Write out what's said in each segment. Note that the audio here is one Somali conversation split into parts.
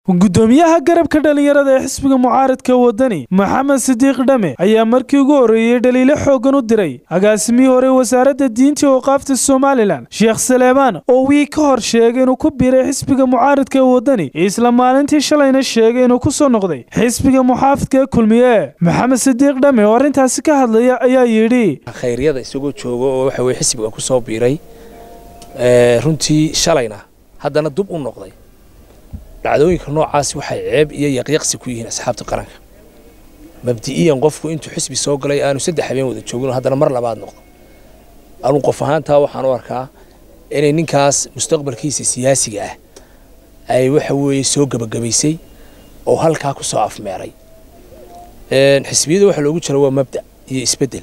gudoomiyaha garabka dhallinyarada ee xisbiga mucaaradka wadani maxamed sidiiq dhame ayaa markii ugu horreeyey dhaliilo xooggan u diray agaasimihii hore wasaaradda diinta iyo waqaafta somalilan sheekh saleebaan oo wii ka hor sheegay inuu ku biiray xisbiga mucaaradka ee wadani isla maalintii shalayna sheegay inuu ku soo noqday xisbiga muxaafidka ee kulmiye maxamed sidiiq dhame oo arrintaasi ka hadlaya ayaa yidhi khayryada isagoo jooga oo waxa weye xisbiga ku soo biiray runtii shalayna haddana dub u noqday dhacdooyinka noocaasi waxay ceeb iyo yaqyaqsi ku yihiin asxaabta qaranka mabdi'iyan qofku intuu xisbi soo galay aanu saddex habeen wada joogin haddana mar labaad noqdo anuu qof ahaantaa waxaan u arkaa inay ninkaas mustaqbalkiisa siyaasiga ah ay waxa weeye soo gebagabaysay oo halkaa ku soo afmeeray xisbiyada waxa loogu jira waa mabda iyo isbeddel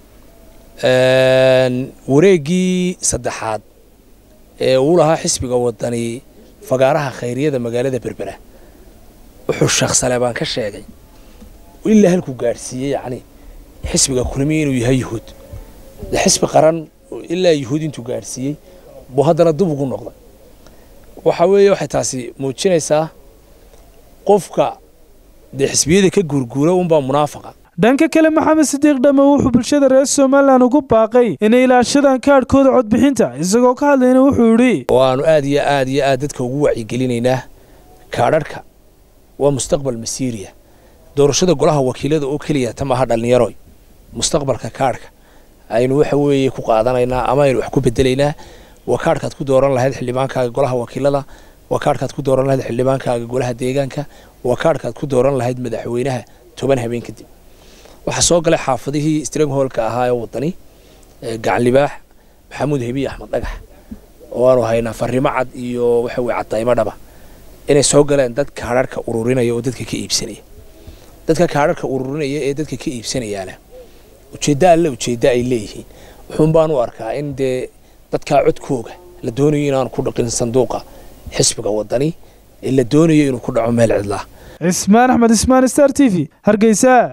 wareeggii saddexaad ee uu lahaa xisbiga wadani fagaaraha khayriyada magaalada berbera wuxuu sheekh saleebaan ka sheegay ilaa halkuu gaadhsiiyey yacni xisbiga kulmiya inuu yahay yuhuud de xisbi qaran ilaa yuhuud intuu gaadhsiiyey buu haddana dub ugu noqday waxa weeye waxay taasi muujinaysaa qofka dee xisbiyada ka guurguura unbaa munaafaqa dhanka kale maxamed sidiiq dhamme wuxuu bulshada reer somalilan ugu baaqay inay ilaashadaan kaadhkooda codbixinta isagoo ka hadlayna wuxuu yidhi waanu aad iyo aad iyo aad dadka ugu wacyigelinaynaa kaadharhka waa mustaqbal masiiriya doorashada golaha wakiilada oo keliya ta maaha dhallinyaroy mustaqbalka kaadhka aynu waxa weeye ku qaadanaynaa ama aynu wax ku bedelaynaa waa kaadhkaad ku dooran lahayd xildhibaankaaga golaha wakiilada waa kaadhkaad ku dooran lahayd xildhibaankaaga golaha deegaanka waa kaadhkaad ku dooran lahayd madaxweynaha toban habeen kadib waxaa soo galay xaafadihii strangholka ahaa ee wadani gacanlibaax maxamuud hebiye axmed dhagax oo aanu haynaa farrimo cad iyo waxa weye cadaymo dhaba inay soo galeen dad kaadharhka ururinaya oo dadka ka iibsanaya dadka kaadharhka ururinaya ee dadka ka iibsanayaana ujeeddo alle ujeeddo ay leeyihiin wuxuun baan u arkaa in dee dadkaa codkooga la doonayo inaanu ku dhaqin sanduuqa xisbiga wadani ee la doonayo inuu ku dhaco meel cidlaa cismaan axmed ismaan star t v hargeysa